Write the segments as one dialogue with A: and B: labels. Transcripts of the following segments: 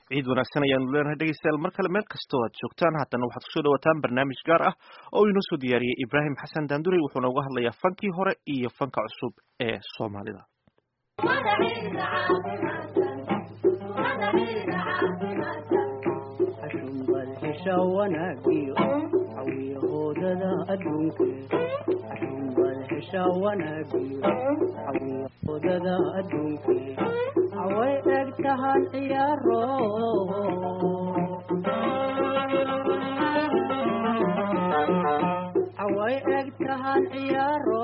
A: ciid wanaagsan ayaanu leenahay dhegeystayaal mar kale meel kastoo aad joogtaan haddana waxaad kusoo dhawataan barnaamij gaar ah oo inoo soo diyaariyey ibraahim xasan daandurey wuxuuna uga hadlayaa fankii hore iyo fanka cusub ee soomaalida
B: xashunbal hesha wanaagiyo xawiyahoodada adduunke xashunbal hesha wanaagiyo xawiyahoodada adduunke haway eg tahan ciyaaro haway eg tahan ciyaaro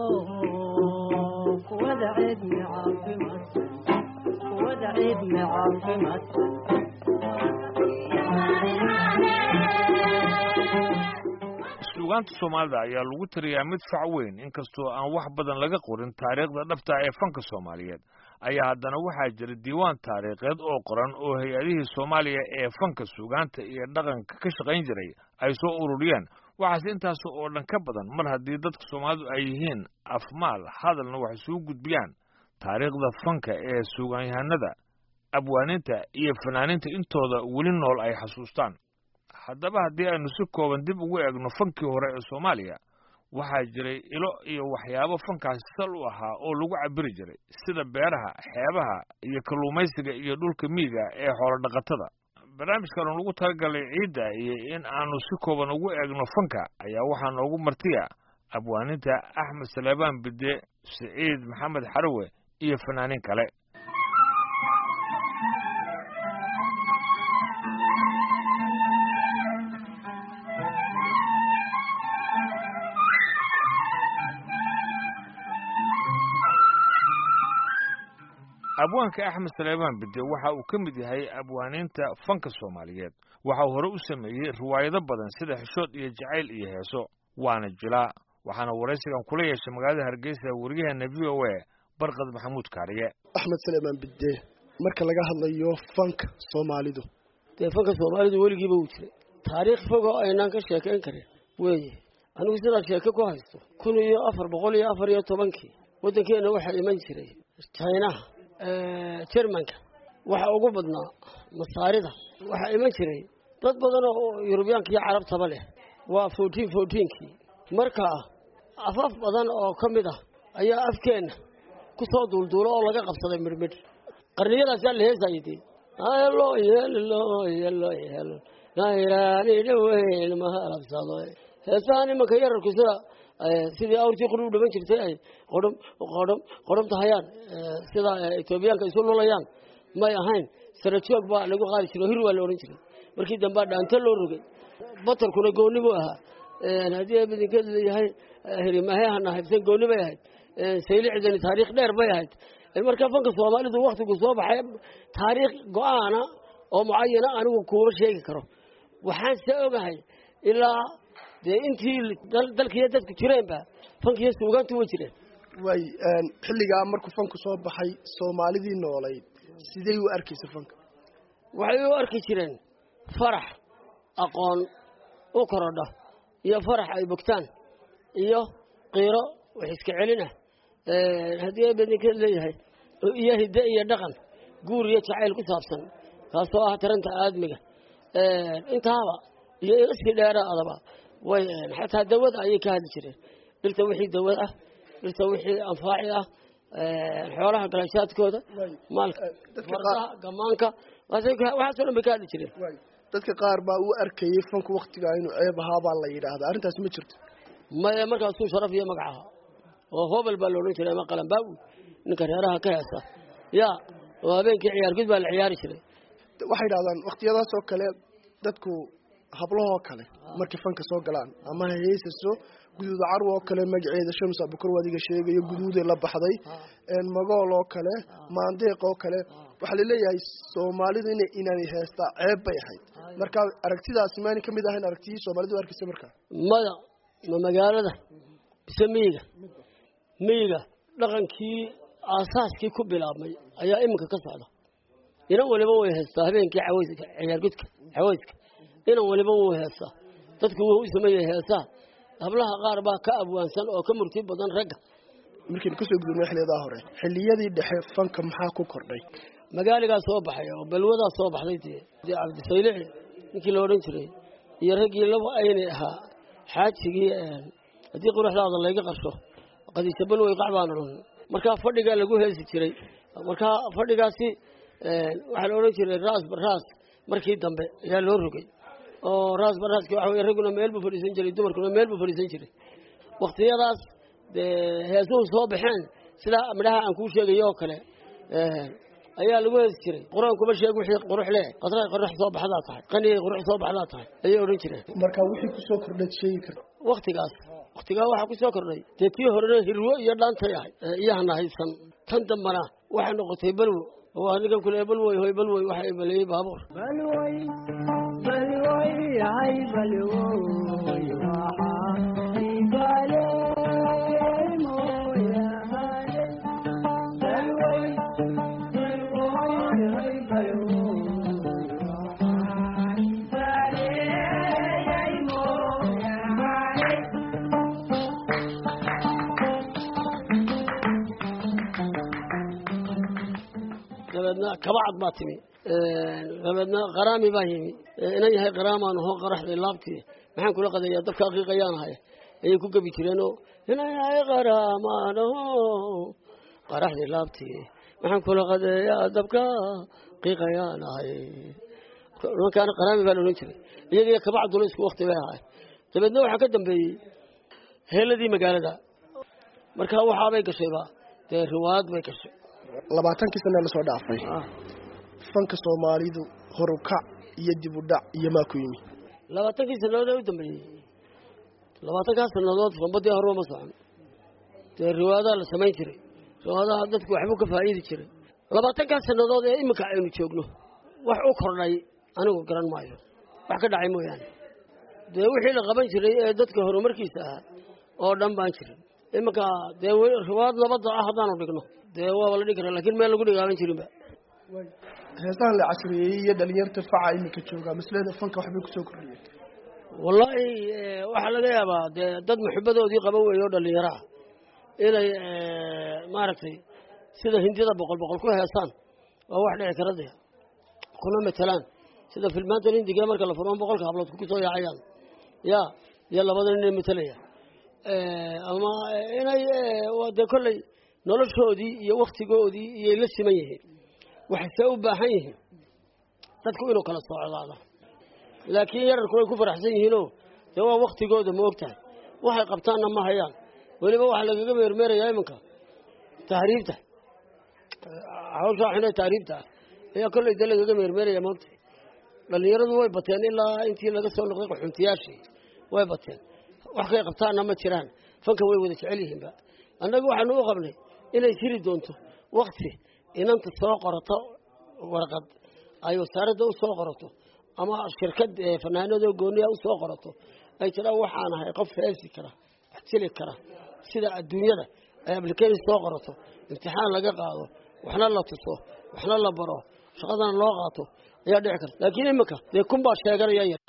B: kuwada ciidmi caafimaadsan kuwada ciidmi caafimaadsan
C: suugaanta soomaalida ayaa lagu tiriyaa mid fac weyn inkastoo aan wax badan laga qorin taariikhda dhabta ee fanka soomaaliyeed ayaa haddana waxaa jira diiwaan taariikheed oo qoran oo hay-adihii soomaaliya ee fanka suugaanta iyo dhaqanka ka shaqayn jiray ay soo ururiyeen waxaase intaas oo dhan ka badan mar haddii dadka soomaalidu ay yihiin afmaal hadalna wax isugu gudbiyaan taariikhda fanka ee suugaanyahanada abwaaninta iyo fanaaniinta intooda weli nool ay xasuustaan haddaba haddii aynu si kooban dib ugu eegno fankii hore ee soomaaliya waxaa jiray ilo iyo waxyaabo fankaasi sal u ahaa oo lagu cabiri jiray sida beeraha xeebaha iyo kalluumaysiga iyo dhulka miyiga ee xoolodhaqatada barnaamijkan lagu talagalay ciidda iyo in aanu si kooban ugu eegno fanka ayaa waxaa noogu martiya abwaaninta axmed saleebaan bide siciid maxamed xarawe iyo fanaaniin kale abwaanka axmed saleebaan bide waxa uu ka mid yahay abwaaniinta fanka soomaaliyeed waxa uu hore u sameeyey riwaayado badan sida xishood iyo jacayl iyo heeso waana jilaa waxaana waraysigan kula yeeshay magaalada hargeysa weriyaheena v o a barkad maxamuud kaariye
D: axmed saleebaan bide marka laga hadlayo fanka soomaalidu
E: dee fanka soomaalidu weligiiba wuu jiray taariikh fog oo aynaan ka sheekayn karin weeye anigu sidaad sheeke ku haysto kun iyo afar boqol iyo afar iyo tobankii waddankeenna waxaa iman jiray jinaha jermanka waxa ugu badnaa masaarida waxaa iman jiray dad badan oo yurubiyaanka iyo carabtaba leh waa fourteen fourteenkii markaa afaf badan oo ka mid ah ayaa afkeenna ku soo duulduulo oo laga qabsaday midhmidh qarniyadaasaa la heesayay dee helo yelo yelo yelo nairaani dhaweyn mahalabsado heesaha nimanka yararku sida sidii awrtii qori u dhaman jirtay ay qodhom qodhom qodhomta hayaan sida etoobiyaanka isu lulayaan may ahayn sarajoog baa lagu qaadi jiray hir waa la odhan jiray markii dambaa dhaanto loo rogay batarkuna gooni buu ahaa haddii bidinkeed leeyahay hirimahehana haybsan gooni bay ahayd saylicdani taariikh dheer bay ahayd marka fanka soomaalidu waktigu soo baxay taariikh go-aana oo mucayana anigu kuuma sheegi karo waxaan se ogahay ilaa dee intii dalkiiyo dadku jireenba fankiiyo suugaantu way jireen
D: waay xilligaa markuu fanku soo baxay soomaalidii noolayd sidey u arkaysa fanka
E: waxay u arki jireen farax aqoon u korodha iyo farax ay bogtaan iyo qiiro wax iska celin ah haddii abedinkeed leeyahay iyo hidde iyo dhaqan guur iyo jacayl ku saabsan kaasoo ah taranta aadmiga intaaba iyo iskii dheeraadaba way xataa dawada ayay ka hadli jireen dhirta wixii dawad ah dhirta wixii anfaaci ah xoolaha galashaadkooda maalka fardaha gamaanka waxaasoo dhan bay ka hadli jireen
D: dadka qaar baa u arkayay fanku waktigaa inuu ceeb ahaabaa la yidhaahdaa arrintaas ma jirto
E: maya markaasuu sharaf iyo magac ahaa oo hobel baa la odhan jiray ama qalanbaawi ninka reeraha ka heesa ya oo habeenkii ciyaargud baa la ciyaari jiray
D: waxay dhahdaan waktiyadaas oo kale dadku hablahoo kale markay fanka soo galaan ama heesaso guduuda carw oo kale magaceeda shams abukar wadiga sheegayo guduuday la baxday magool oo kale maandeeq oo kale waxaa laleeyahay soomaalidu in inaanay heestaa ceeb bay ahayd marka aragtidaasi maanay kamid ahayn aragtiyii soomaalidu arkaysa markaa
E: maya ma magaalada bise miyiga miyiga dhaqankii aasaaskii ku bilaabmay ayaa iminka ka socda inan waliba way heestaa habeenkii caweyska ciyaargudka caweyska inan waliba wuu heestaa dadku wuu u sameeyey heesaa hablaha qaar baa ka abwaansan oo ka murti badan ragga
D: markaynu kasoo gudubnay xiliyadaa hore xiliyadii dhexe fanka maxaa ku kordhay
E: magaaligaa soo baxay oo balwadaa soo baxday dee dee cabdisaylici ninkii la odhan jiray iyo raggii laba aynay ahaa xaajigii haddii quruxdaada layga qarsho qadiisa balwey qac baan odhan markaa fadhigaa lagu heesi jiray markaa fadhigaasi waxaa la odhan jiray raas baraas markii dambe ayaa loo rogay oo raas baraaski waxa weye ragguna meel buu fadhiisan jiray dumarkuna meel buu fadhiisan jiray waktiyadaas dee heesuhu soo baxeen sidaa midhaha aan kuu sheegayo oo kale ayaa lagu heesi jiray qur-aankuma sheeg wixii qurux leh qadray qurux soo baxdaa tahay qanigay qurux soo baxdaa tahay ayay odhan jireen
D: marka wixii kusoo kordhaad sheegi karta
E: waktigaas waktigaa waxaa ku soo kordhay dee tii horena hirwo iyo dhaantay ahay iyahana haysan tan dambana waxay noqotay balwo waa ninkan kule balwoy hoy balwoy waxa ibaleeyey baabuur
B: balwoy balwoy hay balwoy waxaa ibaleey mooyaane balwoy balwoy hay balwoy waxaa ibaleey mooyaane
E: dabeedna kabacad baa timi dabeedna qaraami baa yimi inan yahay qaraamaan hoo qaraxday laabtii maxaan kula qadeeyaa dabka aqiiqayaan ahay ayay ku gebi jireenoo inan yahay qaraamaan ho qaraxday laabtii maxaan kula qadeeyaa dabka aqiiqayaan ahay nimankaana qaraami baa la odhan jiray iyagiyo kabacduna isku wakti bay ahay dabeedna waxaa ka dambeeyey heeladii magaalada markaa waxaabay gashayba dee riwaayad bay gashay
D: labaatankii sana lasoo dhaafay fanka soomaalidu horukac iyo dib u dhac iyo maa ku yimi
E: labaatankii sannadood ee u dambeeyey labaatankaas sannadood fambadii horeba ma socon dee riwaayadaha la samayn jiray riwaayadaha dadku waxbuu ka faa'iidi jiray labaatankaas sannadood ee iminka aynu joogno wax u kordhay anigu garan maayo wax ka dhacay mooyaane dee wixii la qaban jiray ee dadka horumarkiisa ahaa oo dhan baan jirin iminka dee riwaayad nabadda ah haddaanu dhigno dee waaba la dhigi karaa lakiin meel lagu dhigaaban jirinba
D: heesahan la casriyeeyey iyo dhalinyarta faca iminka joogaa maslada fanka waxbay kusoo kordhiyeen
E: wallaahi waxaa laga yaabaa dee dad muxibadoodii qaba weeye oo dhallinyaro ah inay maaragtay sida hindida boqol boqol ku heesaan waa wax dhici kara dee kuna matelaan sida filmaantan hindiga marka la furmo boqolka hablood kusoo yaacayaan ya iyo labadan inay matelaya ama inay dee kolley noloshoodii iyo waktigoodii iyay la siman yihiin waxayse u baahan yihiin dadku inuu kala socdaado laakiin yararku way ku faraxsan yihiinoo dee waa waktigooda ma og tahay waxay qabtaanna ma hayaan weliba waxaa lagaga meermeerayaa iminka tahriibta hawshaa xune tahriibta ah ayaa kolley dee lagaga meermeeraya maogtahay dhallinyaradu way bateen ilaa intii laga soo noqday qaxuuntiyaashii way bateen wax kay qabtaanna ma jiraan fanka way wada jecel yihiinba annaga waxaanu u qabnay inay jiri doonto wakti inanta soo qorato warqad ay wasaaradda u soo qorato ama shirkad fanaanadoo gooniya u soo qorato ay jiraan waxaan ahay qof heesi kara wax jili kara sida adduunyada ay ablication soo qorato imtixaan laga qaado waxna la tuso waxna la baro shaqadana loo qaato ayaa dhici karta laakiin iminka dee kun baa sheeganaya yar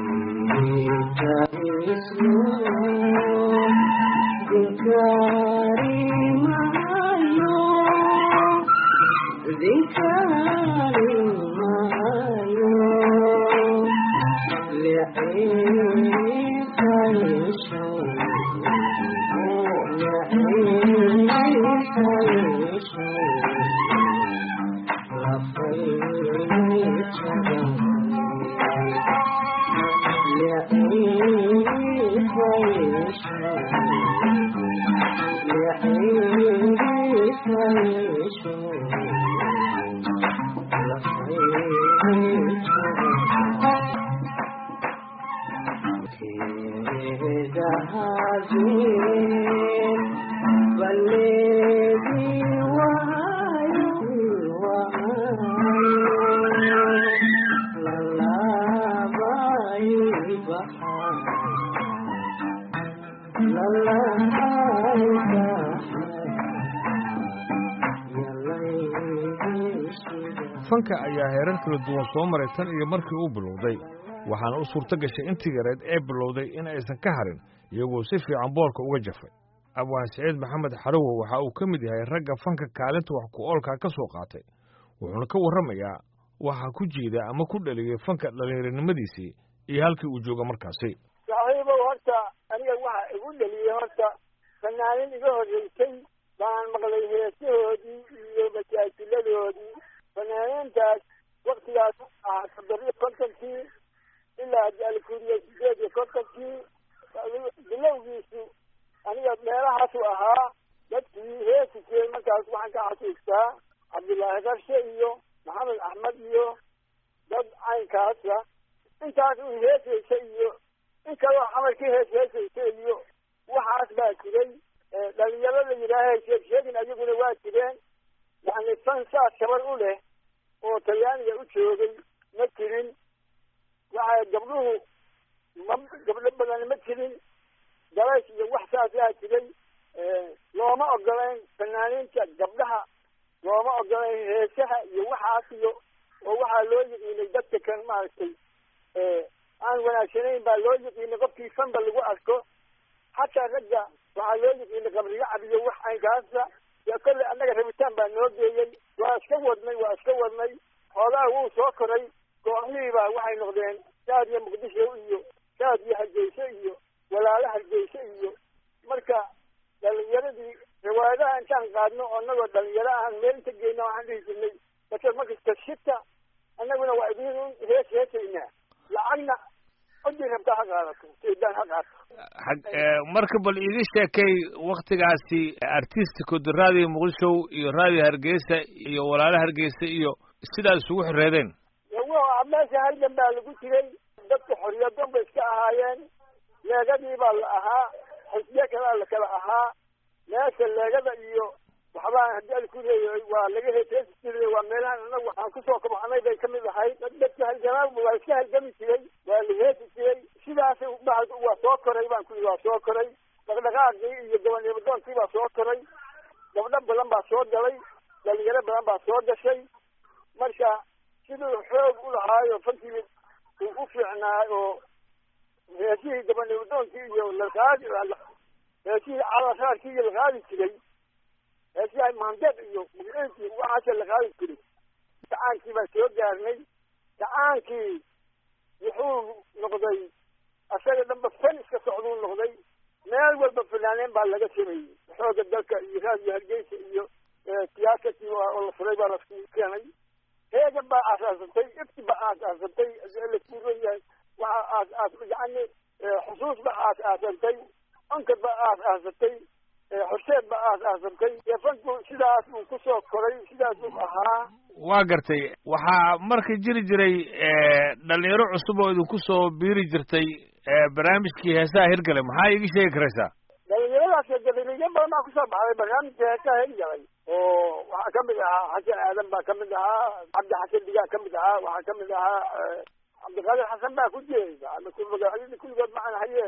C: fanka ayaa heerar kala duwan soo maray tan iyo markii uu bilowday waxaana u suurto gashay intii yareed ee bilowday in aysan ka harin iyagoo si fiican boolka uga jafay abwaan siciid maxamed xarowo waxa uu ka mid yahay ragga fanka kaalinta wax ku oolkaa ka soo qaatay wuxuuna ka warramayaa waxaa ku jeeda ama ku dhaliyay fanka dhallinyaronimadiisii iyo halkii uu jooga markaasi
F: saaxiibow horta aniga waxa igu dhaliyey horta fanaanin iga horreysay baan maqlay heesahoodii iyo majaajiladoodii fanaaniintaas waktigaas ahaa toddobiyo kontonkii ilaa alkuriya sideed iyo kontonkii bilowgiisu aniga meelahaasu ahaa dadkii heesi jiray markaas waxaan ka xasuustaa cabdullaahi qarshe iyo maxamed axmed iyo dad caynkaasa intaas uu heesaysa iyo in kaloo camalkii hees heesaysa iyo waxaas baa jiray dhalinyaro la yidhaaha sheeg sheegin ayaguna waa jireen yani fan saas shabar u leh oo talyaaniga u joogay ma jirin waxa gabdhuhu ma gabdho badan ma jirin dalays iyo wax saasaa jiray looma ogolayn fanaaniinta gabdhaha looma ogolayn heesaha iyo waxaas iyo oo waxaa loo yiqiinay dadka kan maaragtay aan wanaagsanayn baa loo yiqiinay qofkii fanba lagu arko xataa ragga waxaa loo yiqiinay qabriyo cabiyo wax aynkaasa dee kolley annaga rabitaan baa noo geeyey waa iska wadnay waa iska wadnay xoolaha wuu soo koray kooxihii baa waxay noqdeen shaad iyo muqdisho iyo shaad iyo hargeyso iyo walaalo hargeyso iyo marka dhalinyaradii riwaayadaha intaan qaadno oo annagoo dhalinyaro ahan meel inta geyna waxaan dhihi jirnay basar markasta shita annaguna waa idin hees heesaynaa lacagna codii rabtaa ha qaadato seedaan ha qaato
C: marka bal iiga sheekay waktigaasi artisticooda raadiyo muqdisho iyo raadiyo hargeysa iyo walaalo hargeysa iyo sidaad isugu xoreedeen
F: wa meesha halgan baa lagu jiray dadka xoriyadon bay iska ahaayeen leegadii baa la ahaa xisbiye kalaa la kala ahaa meesha leegada iyo waxbaan haddii al ku leeyahay waa laga heeseesi jiray waa meelahan anagu waxaan kusoo kabxanay bay kamid ahayd dadka halgamaa waa iska halgami jiray waa la heesi jiray sidaas waa soo koray baan ku waa soo koray dhaqdhaqaaqii iyo gobonnimadoonkii baa soo koray gabdho badan baa soo galay dhalinyaro badan baa soo gashay marka siduu xoog u lahaayo fankii uu u fiicnaa oo heesihii gobonnimadoonkii iyo laqaadi heesihii calaraarkii iyo laqaadi jiray heesiyaha maandeed iyo mugciinkii waxaase laqaadi jiray gacaankii baan soo gaarnay gacaankii wuxuu noqday asaga dhanba fan iska socduu noqday meel walba fanaaneen baa laga sameeyey xooga dalka iyo raadiyo hargeysa iyo tiyaatarkii oo la furay baa lasku keenay heegan baa aasaasatay ifti baa aasaasatay lakuuran yahay waxa aas aas yani xusuus baa aas aasantay onkad baa aas aasatay xorseed baa aas aasantay dee fanku sidaas uu kusoo koray sidaas uu ahaa
C: waa gartay waxaa marka jiri jiray dhalinyaro cusub oo idinku soo biiri jirtay barnaamijkii heesaha hirgale maxaa iiga sheegi karaysaa
F: dhalinyaradaas dhalinyaro badan baa kusoo baxday barnaamijka heesaha hirgalay oo waxaa kamid ahaa xasan aadan baa kamid ahaa cabdi xasan digaa kamid ahaa waxaa kamid ahaa cabdiqaadir xasan baa ku jeeda magacyadii kulligood macana haye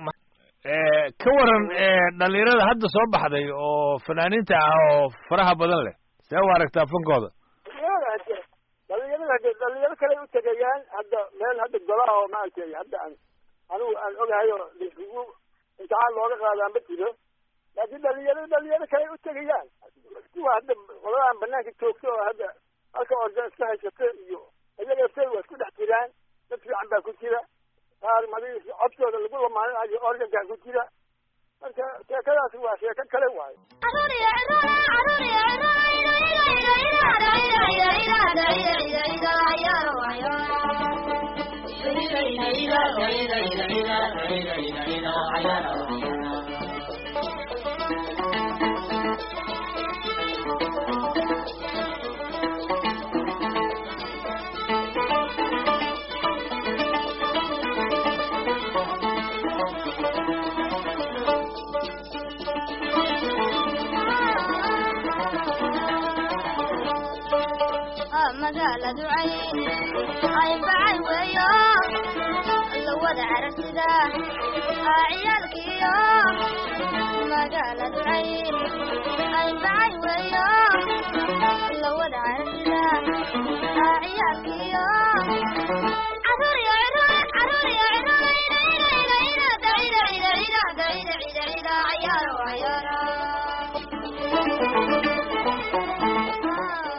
C: ka waran dhalinyarada hadda soo baxday oo fanaaniinta ah oo faraha badan leh see u aragtaa fankooda
F: dhalinyarada hade dhalinyaro kale u tegayaan hadda meel hadda golaha oo maaragtay hadda aan anigu aan ogahay oo laisugu imtixaan looga qaadaa ma jiro laakiin dhalinyaro dhalinyaro kale u tegayaan kuwa hadda qoladahan banaanka joogta oo hadda halka organ iska haysata iyo iyaga say waa isku dhex jiraan dad fiican baa ku jira qaar madi codkooda lagu lamaaninayo organkaa ku jira marka sheekadaasi waa sheeko kale waayo
G: magaaladu cayn ay bacay weeyo la wada carabsida ciyaalkiyo magaaladu cayn ay bacay weeyo la wada carabsida ciyaalkiyo carruur iyo ciroole carruur iyo ciroole ina ina ina ina daida ida ida daida ida ida cayaaro cayaaro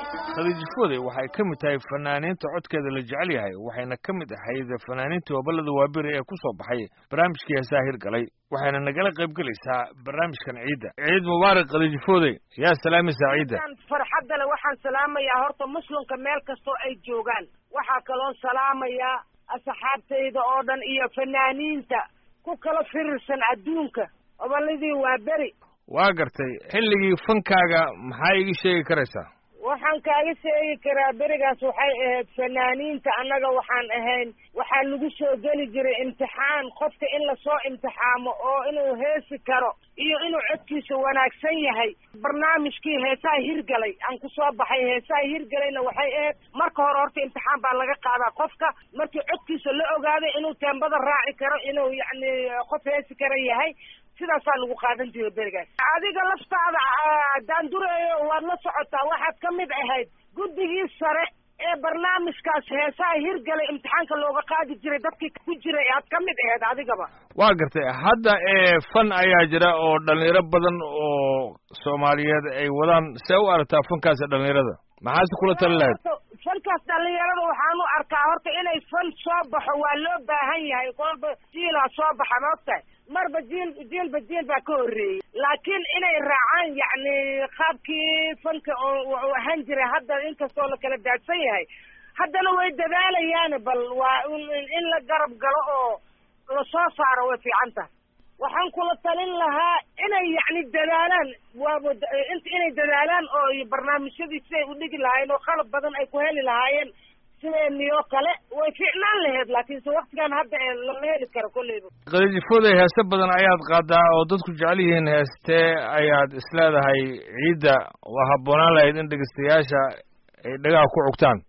C: khadiijifooday waxay ka mid tahay fanaaniinta codkeeda la jecel yahay waxayna ka mid ahayd fanaaniintii hoballada waaberi ee ku soo baxay barnaamijkii heesaa hirgalay waxayna nagala qayb gelaysaa barnaamijkan ciidda ciid mubaarak khadiijifooday yaa salaamaysaa ciidda
H: farxadda le waxaan salaamayaa horta muslimka meel kastoo ay joogaan waxaa kaloo salaamayaa asxaabtayda oo dhan iyo fanaaniinta ku kala firirsan adduunka obolladii waa beri
C: waa gartay xilligii fankaaga maxaa iga sheegi karaysaa
H: waxaan kaaga sheegi karaa berigaas waxay ahayd fanaaniinta annaga waxaan ahayn waxaa lagu soo geli jiray imtixaan qofka in lasoo imtixaamo oo inuu heesi karo iyo inuu codkiisa wanaagsan yahay barnaamijkii heesaha hirgalay aan ku soo baxay heesaha hirgalayna waxay ahayd marka hore horta imtixaan baa laga qaadaa qofka markii codkiisa la ogaaday inuu teembada raaci karo inuu yacni qof heesi kara yahay sidaasaa lagu qaadan jiray berigaas adiga laftaada daandureeyo waad la socotaa waxaad ka mid ahayd guddigii sare ee barnaamijkaas heesaha hirgalay imtixaanka looga qaadi jiray dadkii ku jiray aad ka mid ahayd adigaba
C: waa gartay hadda ee fan ayaa jira oo dhalinyaro badan oo soomaaliyeed ay wadaan see u aragtaa fankaasi dhalinyarada maxaase kula tali lahayd
H: fankaas dhalinyarada waxaan u arkaa horta inay fan soo baxo waa loo baahan yahay kolba jiilaa soo baxa ma ogtahay marba jiil jiilba jiil baa ka horreeyey laakiin inay raacaan yacni qaabkii fanka oo ahaan jiray hadda inkastoo la kala daadsan yahay haddana way dadaalayaan bal waa in la garab galo oo lasoo saaro way fiican tahay waxaan kula talin lahaa inay yacni dadaalaan waaba inay dadaalaan oo barnaamijyadii siday u dhigi lahaayeen oo qalab badan ay ku heli lahaayeen sideeniyoo kale way fiicnaan lahayd laakiinse waktigan hadda ee lama heli karo kolleyba
C: khadiijifooday heese badan ayaad qaadaa oo dadku jecel yihiin heestee ayaad isleedahay ciidda waa habboonaan lahayd in dhegeystayaasha ay dhagaha ku cugtaan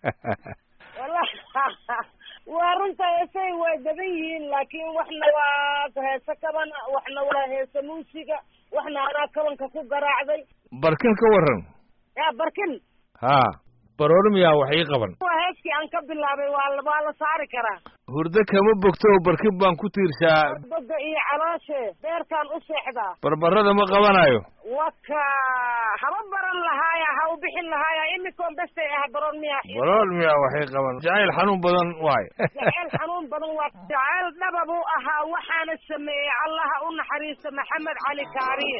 H: wallahi waa runta heesay way badan yihiin laakiin waxna waa heese kaban waxna waa heese muusiga waxna anaa kabanka ku garaacday
C: barkin ka waran
H: ya barkin
C: haa baroormiyaa wax ii qaban
H: waa heeskii aan ka bilaabay waa waa la saari karaa
C: hurdo kama bogto barkin baan ku tiirshaa
H: boga iyo calooshe beertaan u seexdaa
C: barbarada ma qabanayo
H: waka haba baran lahaaya ha u bixin lahaaya imikoon bestay ah baroon miya
C: baroormiyaa waxay qaban jacayl xanuun badan waay
H: jacayl xanuun badan waa jacayl dhaba buu ahaa waxaana sameeyey allaha u naxariista maxamed cali kaariye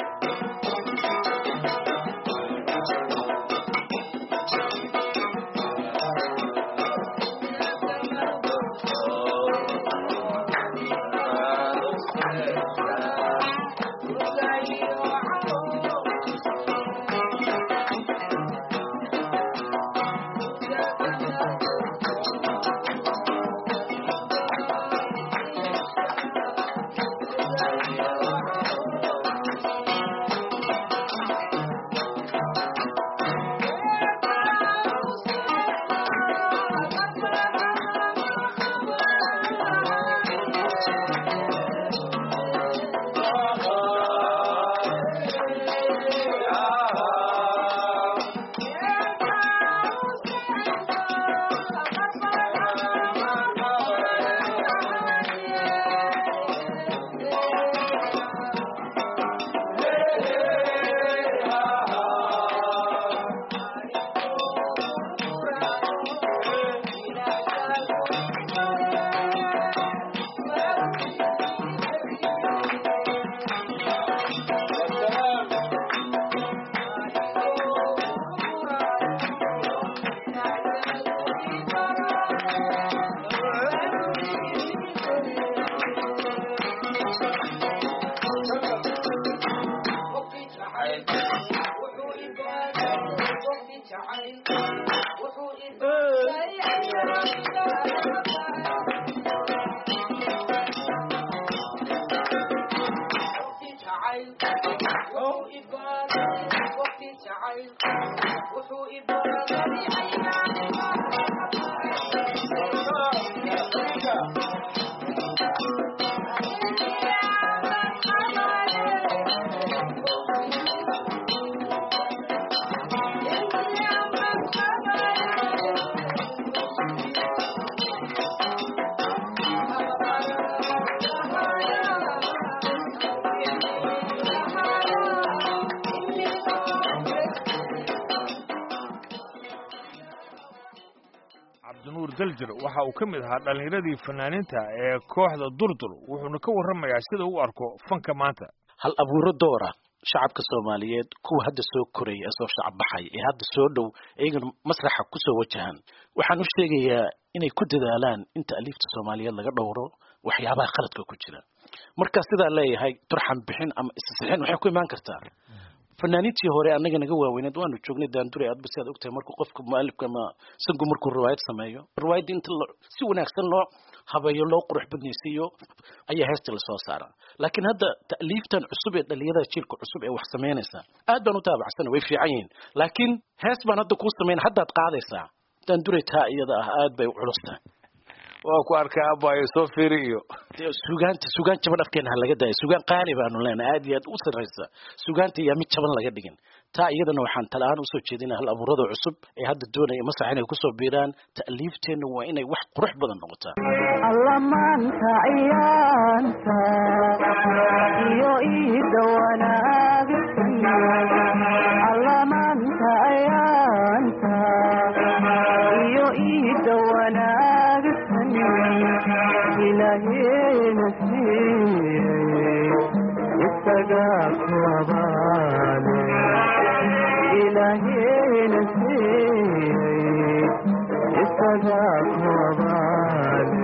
B: wuxuu
C: daljir waxa uu ka mid ahaa dhallinyaradii fanaaniinta ee kooxda durdur wuxuuna ka warramayaa sida u arko fanka maanta
I: hal abuuro doora shacabka soomaaliyeed kuwa hadda soo koraya ee soo shacab baxay ee hadda soo dhow iyagana masraxa kusoo wajahan waxaan u sheegayaa inay ku dadaalaan inta aliifta soomaaliyeed laga dhowro waxyaabaha khaladka ku jira marka sidaa leeyahay turxan bixin ama isasixin waxay ku imaan kartaa fanaaniintii hore annaga naga waaweyneed waanu joognay daandure aadba si aad ogtahay markuu qofka mualifka ama sangu markuu riwaayad sameeyo riwaayadda inta si wanaagsan loo habeeyo loo qurux badnaysiiyo ayaa heesta lasoo saaraa laakiin hadda ta'liiftan cusub ee dhalinyarada jiilka cusub ee wax samaynaysa aad baan u taabacsan way fiican yihiin laakiin hees baan hadda kuu samayn haddaad qaadaysaa daandure taa iyada ah aad bay u culus tahay
C: waa ku arkay abayo soo fiiri iyo
I: sugaanta sugaan jaban afkeena ha laga daayo sugaan qaali baanu leenahay aad iyo aad u sarraysa sugaanta yaa mid jaban laga dhigin taa iyadana waxaan tala-aan usoo jeedinaa hal abuurada cusub ee hadda doonaya masax inay kusoo biiraan ta'liifteenna waa inay wax qurux badan noqotaa
B: alla maanta ciyaanta iyo iida wanaagsan alla maanta ciyaanta iyo iida wanaagsan ilaaheena siiyey isaga ku abaale ilaaheena siiyey isaga ku abaale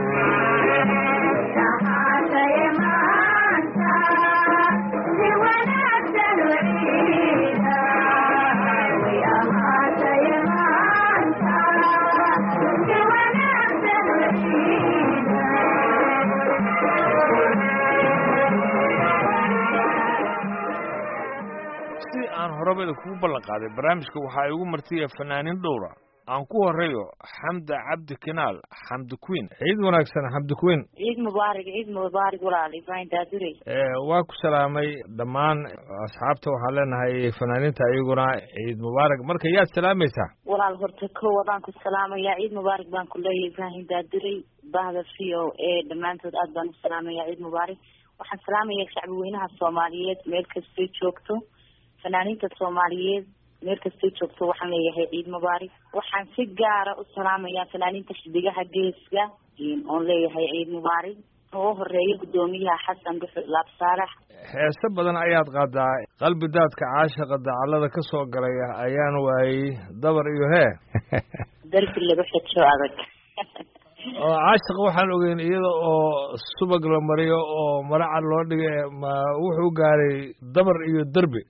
C: si aan horabada kugu ballan qaaday barnaamijka waxaa igu martiya fanaaniin dhowra aan ku horeeyo xamda cabdi kinaal xamdi queen ciid wanaagsan xamdi queen
J: ciid mubaarig ciid mubaarig walaal ibrahim daadurey
C: waa ku salaamay dhammaan asxaabta waxaan leenahay fanaaniinta iyaguna ciid mubaarak marka yaad salaamaysaa
J: walaal horta ko wadaan ku salaamayaa ciid mubaarig baan ku leeyahay ibrahim daadurey bahda v o a dhammaantood aad baan u salaamayaa ciid mubaarig waxaan salaamayaa shacbi weynaha soomaaliyeed meel kastay joogto fanaaniinta soomaaliyeed meel kastay joogto waxaan leeyahay ciid mubaarig waxaan si gaara u salaamayaa fanaaniinta xidigaha geeska oon leeyahay ciid mubaarig oo horeeya guddoomiyaha xasan dhuxul laab saalax
C: heese badan ayaad qaadaa qalbi daadka caashaqa dacallada ka soo galay ayaan waayey dabar iyo hee
J: darbi lagu xejo adag
C: oo caashaqa waxaan ogeyn iyada oo subag la mariyo oo maracad loo dhigay ma wuxuu gaaray dabar iyo derbi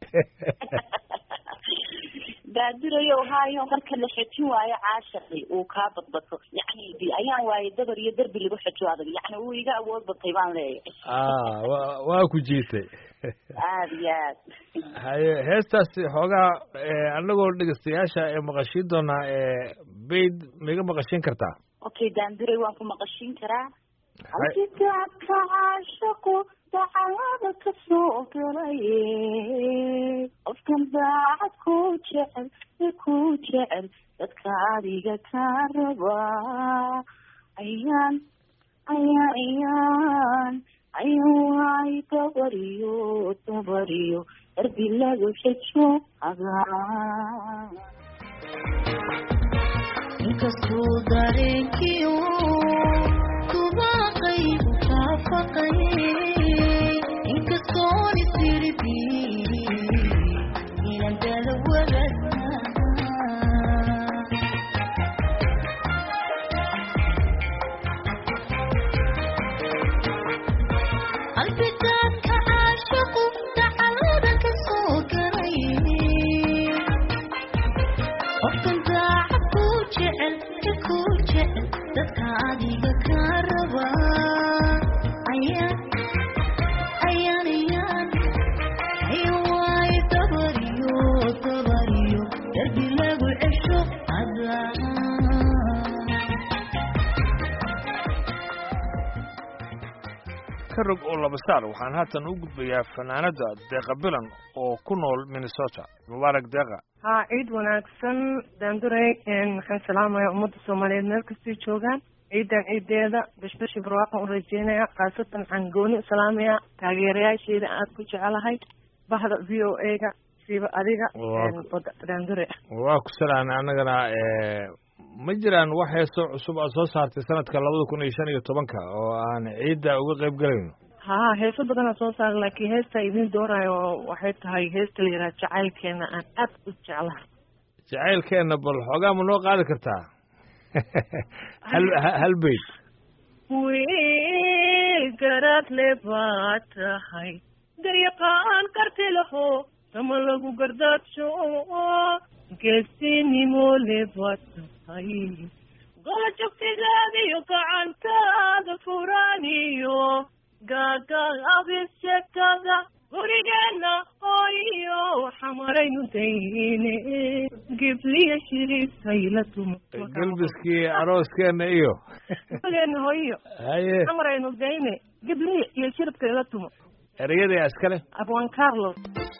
J: daadurayo haayo marka la xejin waayo caashaqi uu kaa badbato yacni ayaan waaye dabar iyo derbi lagu xejo adag yacni uu iga awood batay baan leeyahay
C: ah wa waa ku jiitay
J: aada iyo aad
C: haye heestaasi xoogaa anagoo dhegeystayaasha ee maqashiin doonaa bayd maiga maqashiin kartaa
J: okay daanduray waan ku maqashiin karaa alkidaadka caashaqu dacalada ka soo galaye qofkan daacad ku jecel e ku jecel dadka adiga ka rabaa ayaan ayaan ayaan ayaan waay dabariyo dabariyo darbi lagu xejo adaa
K: inkastuu dareenkiyo kubaaqaygu kaafaqayay inkastoon isirbi inan dala wadagnaa albidaadka caashaqu dacalada ka soo galay qofkan daacad ku jecel ka ku jecel dadka adiga ka rabaa ayaan ayaan ayaan ayan waayo dabariyo dabariyo darbi lagu cesho adaa
C: ka rog oo laba saar waxaan haatan u gudbayaa fanaanada deeqa bilan oo ku nool minnesota mubaarak deeqa
L: haa ciid wanaagsan daanduray waxaan salaamayaa ummadda soomaaliyeed meel kastay joogaan ciidan ciideeda bashbashi barwaaqan u rajeynaya khaasatan waxaan gooni u salaamayaa taageerayaasheeda aad ku jecelahay bahda v o a-ga siiba adiga
C: Waa-
L: daandure
C: waa ku salaamay annagana ma jiraan wax heeso cusub aad soo saartay sanadka labada kun iyo shan iyo tobanka oo aan ciidda uga qayb galayno
L: haa heeso badanaa soo saara laakiin heesta idin doorayo waxay tahay heesta la yidhaha jacaylkeena aan aad u jeclahay
C: jacaylkeenna bal xoogaa ma noo qaadi kartaa hal ha- hal beyd
L: wiil garadle baa tahay garyaqaan karti laho sama lagu gardaadsho geesinimo le baa tahay gola jogtigaada iyo gacantaada furaaniyo gaagaabisekada gurigeena hooyo xamaraynu dayne gibliya shiriisayla tuma
C: gelbiskii arooskeenna iyo
L: gurigeena hooyo
C: haye
L: xamaraynu dayne gibliya iyo shiribka ila tumo
C: ereyada iskale
L: abwan carlos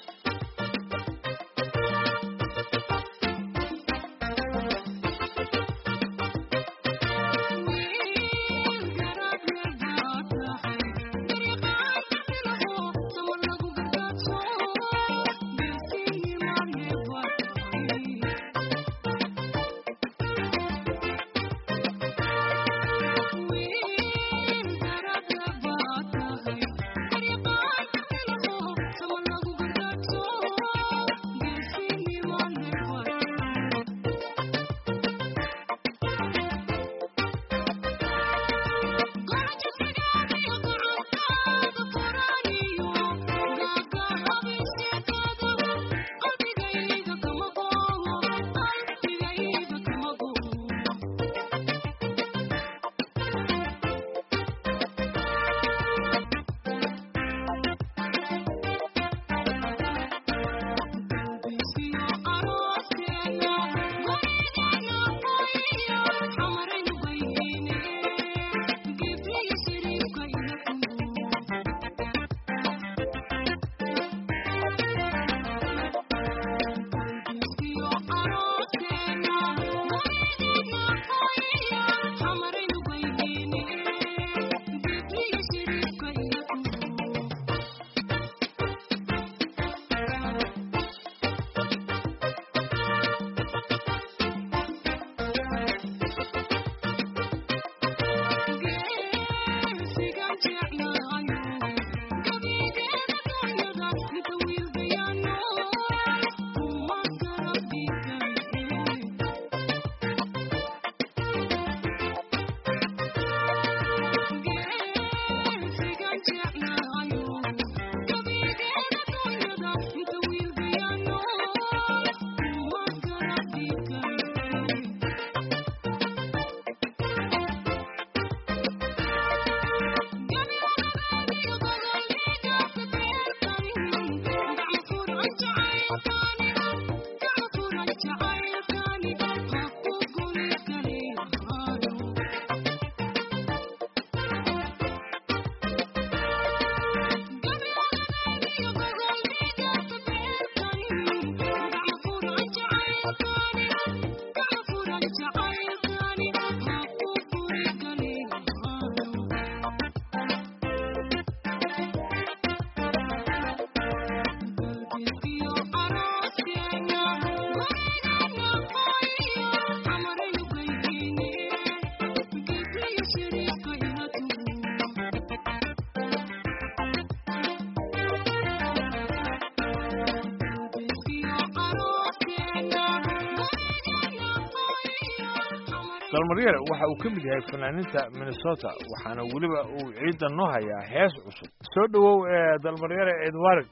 C: dalmaryare waxa uu ka mid yahay fanaaniinta minnesota waxaana weliba uu ciidda noo hayaa hees cusub soo dhowow ee dalmaryare ciid waarig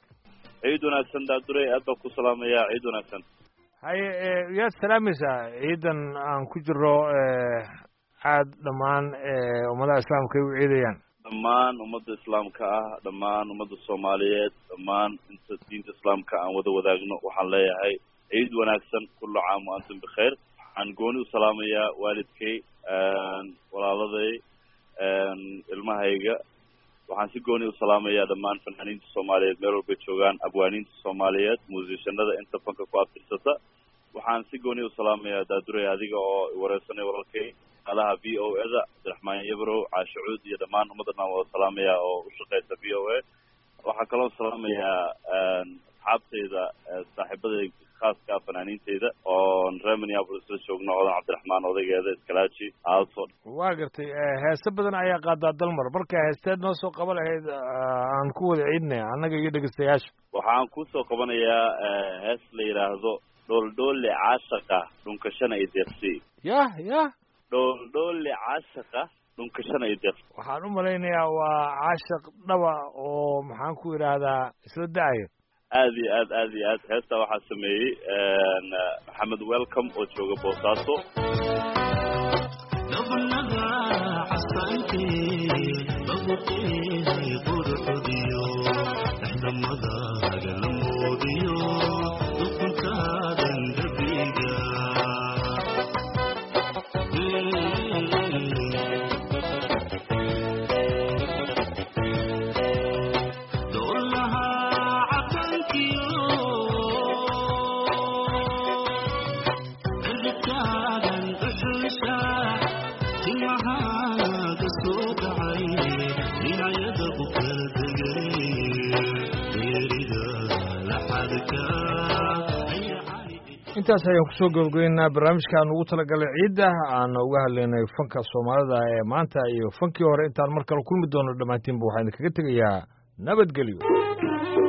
M: ciid wanaagsan daadurey aad baan ku salaamayaa ciid wanaagsan
C: haye ee, yaad salaamaysaa ciidan aan ku jiro ee, aad dhammaan ee, ummadaha islaamka ay u ciidayaan
M: dhammaan ummadda islaamka ah dhammaan ummadda soomaaliyeed dhammaan inta diinta islaamka aan wada wadaagno waxaan leeyahay ciid wanaagsan kullu caam wa antum bikhayr waxaan gooni u salaamayaa waalidkay walaaladay ilmahayga waxaan si gooni u salaamayaa dhammaan fanaaniinta soomaaliyeed meel walbay joogaan abwaaniinta soomaaliyeed muusishanada inta fanka ku abtirsata waxaan si gooni u salaamayaa daadurey adiga oo wareysanay walaalkay alaha v o e da cabdiraxmaan yabrow caashe cuud iyo dhammaan ummaddan aan wada salaamayaa oo u shaqeysa v o a waxaan kaloo salaamayaa asxaabtayda saaxiibada khaaska ah fanaaniinteyda oon reer minneapolis la joogno odan cabdiraxmaan odaygeeda iskalaaji aalso
C: waa gartay heese badan ayaa qaadaa dalmar marka heesteed noo soo qaba lahayd aan ku wada ciidnay annaga iyo dhegeystayaasha
M: waxaan kusoo qabanayaa hees la yidhaahdo dhooldhoole caashaqa dhunkashana i deeqsi
C: yah yah
M: dhooldhoole caashaqa dhunkashana i deeqsi
C: waxaan u malaynayaa waa caashaq dhaba oo maxaan ku idhaahdaa isla da-aya
M: aad iyo aad aad iyo aad heestaa waxaa sameeyey maxamed welcome oo jooga boosaaso
C: intaas ayaan kusoo gabagabeynaa barnaamijkaan ugu talagalay ciidda aan uga hadlaynay fanka soomaalida ee maanta iyo fankii hore intaan mar kale kulmi doono dhammaantiinba waxaan idinkaga tegayaa nabadgelyo